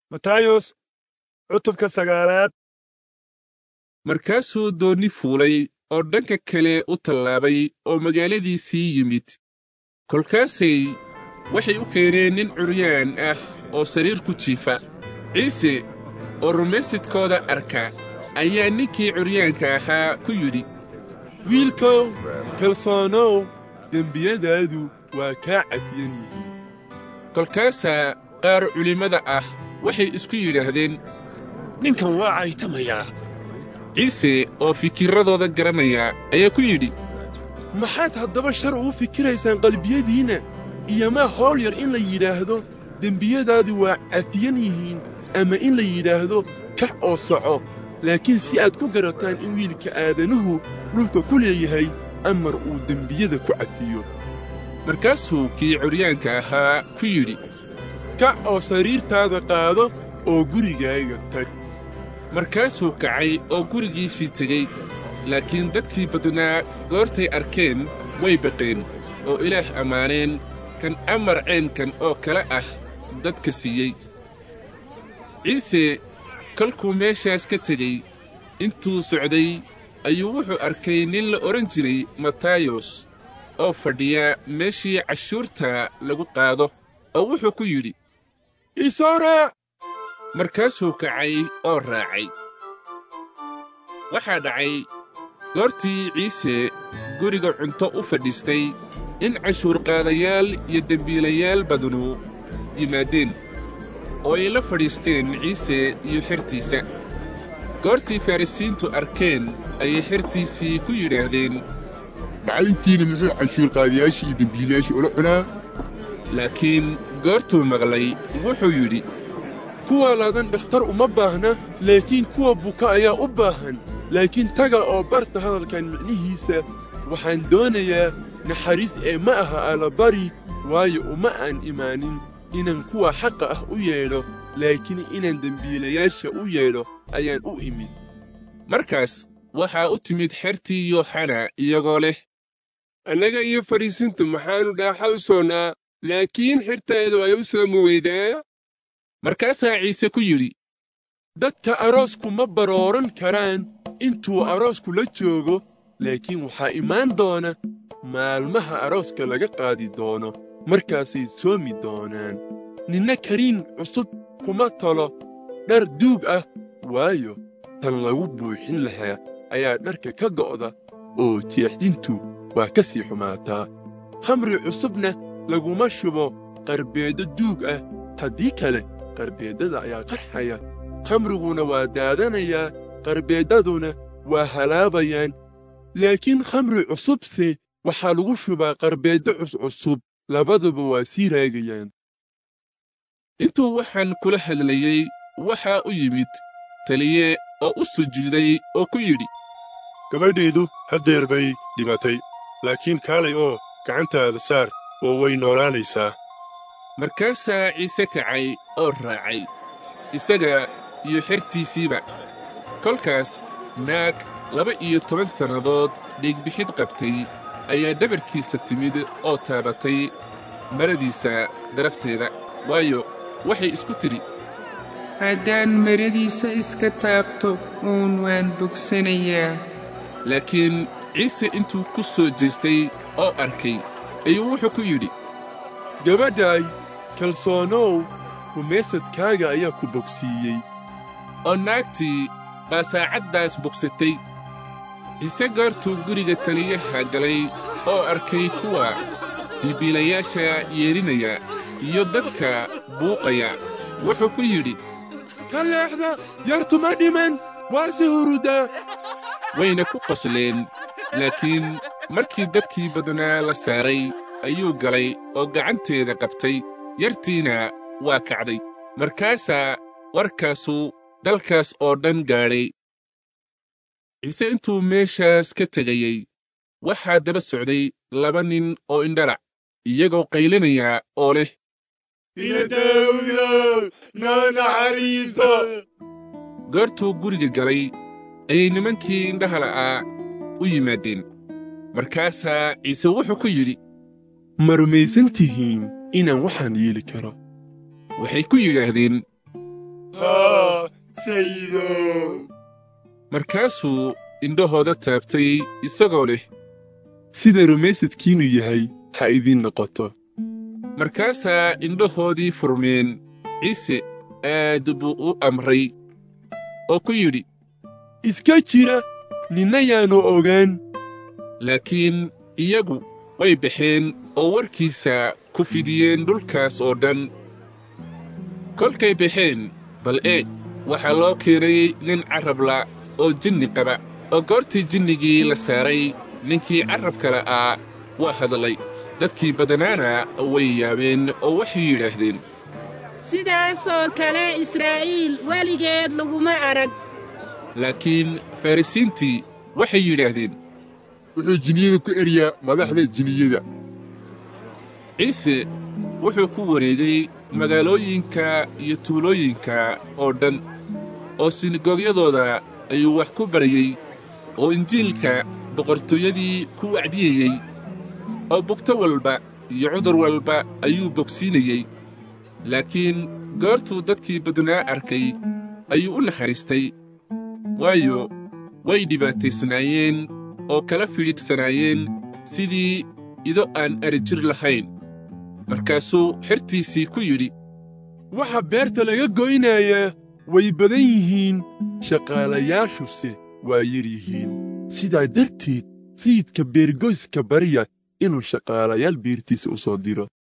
matayos cutubka sagaalaad markaasuu doonni fuulay oo dhanka kale u tallaabay oo magaaladiisii yimid kolkaasay waxay u keeneen nin curyaan ah oo sariir ku jiifa ciise oo rumaysidkooda arka ayaa ninkii curyaanka ahaa ku yidhi wiilkow kalsoonow dembiyadaadu waa kaa cafiyan yihiin kolkaasaa qaar culimmada ah waxay isku yidhaahdeen ninkan waa caytamayaa ciise oo fikirradooda garanaya ayaa ku yidhi maxaad haddaba shar ugu fikiraysaan qalbiyadiinna iyo maa howl yar in la yidhaahdo dembiyadaadu waa cafiyan yihiin ama in la yidhaahdo kax oo soco laakiin si aad ku garataan in wiilka aadanuhu dhulka ku leeyahay amar uu dembiyada ku cafiyo markaasuu kii curyaanka ahaa ku yidhi kac oo sariirtaada qaado oo gurigaaga tag markaasuu kacay oo gurigiisii tegey laakiin dadkii badnaa goortay arkeen way baqeen oo ilaah ammaaneen kan amar ceenkan oo kale ah dadka siiyey ciise kolkuu meeshaas ka tegey intuu socday ayuu wuxuu arkay nin la odhan jiray matayos oo fadhiya meeshii cashuurta lagu qaado oo wuxuu ku yidhi isoo raac markaasuu kacay oo raacay waxaa dhacay goortii ciise guriga cunto u fadhiistay in cashuurqaadayaal iyo dembiilayaal badanu yimaadeen oo ay la fadhiisteen ciise iyo xertiisa goortii farrisiintu arkeen ayay xertiisii ku yidhaahdeen macalinkiina muxuu canshuurqaadayaashii iyo dembiilayaashii ula cunaa laakiin goortuu maqlay wuxuu yidhi kuwa ladan dhakhtar uma baahna laakiin kuwa buka ayaa u baahan laakiin taga oo barta hadalkan micnihiisa waxaan doonayaa naxariis ee ma aha allabari waayo uma aan imaanin inaan kuwa xaqa ah u yeedho laakiin inaan dembiilayaasha u yeedho ayaan u imid markaas waxaa u timid xertii yooxana iyagoo leh annaga iyo fadhiisintu maxaannu dhaaxa u soonnaa laakiin xirtaedu ay u soomi weydaa markaasaa ciise ku yidhi dadka aroosku ma barooran karaan intuu aroosku la joogo laakiin waxaa imaan doona maalmaha arooska laga qaadi doono markaasay soomi doonaan ninna kariin cusub kuma talo dhar duug ah waayo tan lagu buuxin lahaa ayaa dharka ka go'da oo jeexdintu waa ka sii xumaataa khamri cusubna laguma shubo qarbeeddo duug ah haddii kale qarbeeddada ayaa qarxaya khamriguna waa daadanayaa qarbeeddaduna waa halaabayaan laakiin khamri cusubse waxaa lagu shubaa qarbeeddo cuscusub labaduba waa sii raagayaan intuu waxaan kula hadlayey waxaa u yimid taliye oo u sujuuday oo ku yidhi gabadhaydu haddeer bay dhimatay laakiin kaalay oo gacantaada saar oo way noolaanaysaa markaasaa ciise kacay oo raacay isaga iyo xertiisiiba kolkaas naag laba iyo toban sannadood dhiigbixid qabtay ayaa dhabarkiisa timid oo taabatay maradiisa darafteeda waayo waxay isku tidhi haddaan maradiisa iska taabto uun waan bogsanayaa laakiin ciise intuu ku soo jeestay oo arkay ayuu wuxuu ku yidhi gabadhaay kalsoonow rumaysadkaaga ayaa ku bogsiiyey oo naagtii baa saacaddaas bogsatay ciise goortuu guriga taliyaha galay oo arkay kuwa biibiilayaasha yeedhinaya iyo dadka buuqaya wuxuu ku yidhi ka leexda yartuma dhiman waa si hurudaa wayna ku qosleen laakiin markii dadkii badnaa la saaray ayuu galay oo gacanteeda qabtay yartiina waa kacday markaasaa warkaasu dalkaas oo dhan gaadhay ciise intuu meeshaas ka tegayey waxaa daba socday laba nin oo indhalac iyagoo qaylinaya oo leh ina daawudow noo naxariiso goortuu guriga galay ayay nimankii indhaha la'aa u yimaadeen markaasaa ciise wuxuu ku yidhi ma rumaysan tihiin inaan waxaan yeeli karo waxay ku yidhaahdeen haa sayidow markaasuu indhahooda taabtay isagoo leh sida rumaysadkiinnu yahay ha idiin noqoto markaasaa indhahoodii furmeen ciise aad buu u amray oo ku yidhi iska jira ninna yaannu ogaan laakiin iyagu way baxeen oo warkiisa ku fidiyeen dhulkaas oo dhan kolkay baxeen bal eeg waxaa loo keenay nin carrabla oo jinni qaba oo goortii jinnigii la saaray ninkii carrabka la'aa waa hadlay dadkii badanaana way yaabeen oo waxay yidhaahdeen sidaasoo kale israa'iil weligeed laguma arag laakiin farrisiintii waxay yidhaahdeen wuxuu jinniyada ku eryaa madaxda jinniyada ciise wuxuu ku wareegay magaalooyinka iyo tuulooyinka oo dhan oo sinagoogyadooda ayuu wax ku baryey oo injiilka boqortooyadii ku wacdiyeyey oo bugto walba iyo cudur walba ayuu bogsiinayey laakiin goortuu dadkii badnaa arkay ayuu u naxariistay waayo way dhibaataysnaayeen oo kala fidhiidhsanaayeen sidii ido aan arijir lahayn markaasuu xertiisii ku yidhi waxa beerta laga goynayaa way badan yihiin shaqaalayaashuse waa yar yihiin sidaa darteed sayidka beergoyska barya inuu shaqaalayaal beertiisa u soo diro